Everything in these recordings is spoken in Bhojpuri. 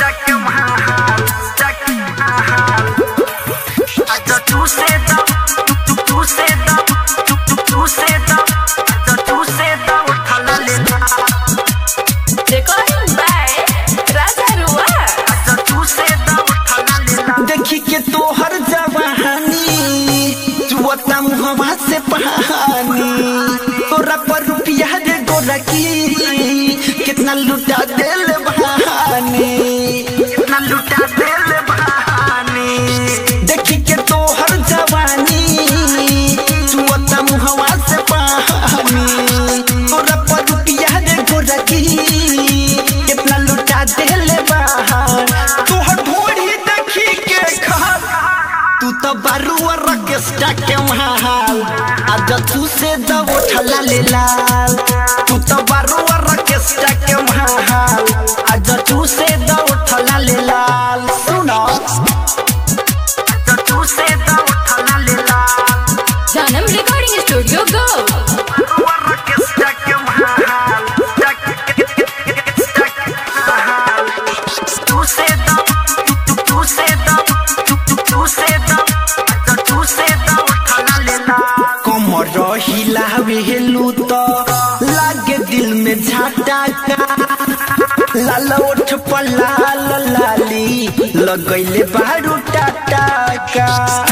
के महाल के महाल आजा तू से दम तू तू से दम तू तू से दम आजा तू से दम उठला लेला Recording by Raja Rua. आजा तू से दम उठला लेला देखी के तोहर जवानी जुवता मुहवा से पानी तोरा पर रुपया रे गोरा की कितना लुटा दिल बहानी कितना लुटा दिल बहानी देखी के तोहर जवानी जुवता मुहवा से पानी तोरा पर रुपया रे गोरा की कितना लुटा दिल बहान तोहर ढोड़ी देखी के खा तू तो बारुआ रकेस्टा के महाल आज तू से दब उठला ले लाल तू तो बारुआ रकेस्टा के महाल आज तू से दब उठला ले लाल सुनो आजा तू से दम उठला लेला Janam Recording Studio Go. Warra que está que mahal तू से दम तू तू से दम तू तू से दम आजा तू से दम उठला लेला कमर हिलावे हेलू तो लागे दिल में झटका लाल ओठ पर लाल लाली लगैले बारू टाटा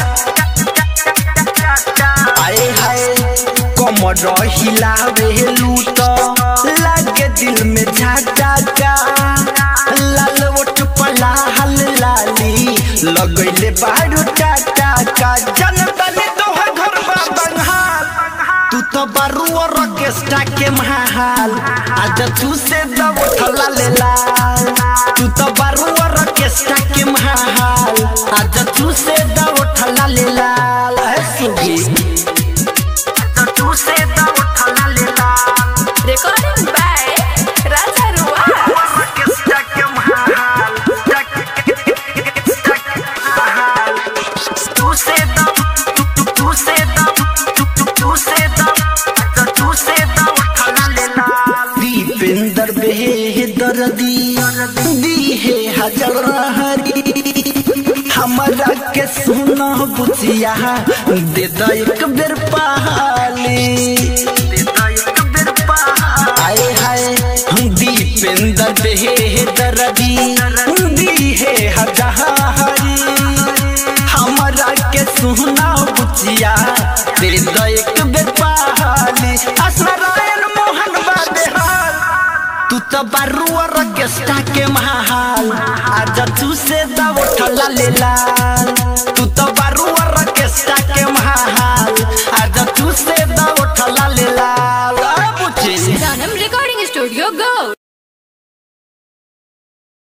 आए हाय कमर हिलावे हेलू तो लागे दिल में झटका लाल ओठ पर लाल लाली लगैले बारू टाटा का जनता ने दोहा घर बा बंगाल तू तो बारुआ रकेस्टा के महाल आज तू से दब उठला ले लाल तू तो बारुआ रकेस्टा के महाल आज तू से दब उठला ले लाल है सुगी आजा तू से दम उठला लेला Recording by Raja Rua. Warra que está que mahal तू से दम तू तू से दम तू तू से दम आजा तू से दम उठला लेला दीपेंद्र बेहदर दी दी है हजार हरी हमारा के सुना बुचिया दे दा एक बेर पहाली आए हाय हम दीपेंद्र बेहदर दी दी है हजार हमारा के सुना बुचिया दे दा एक बेर पहाली असनारायण मोहन बादेहाल तू तो बारुआ रकेस्टा के महाल आज तू से दब उठला ले लाल तू तो बारुआ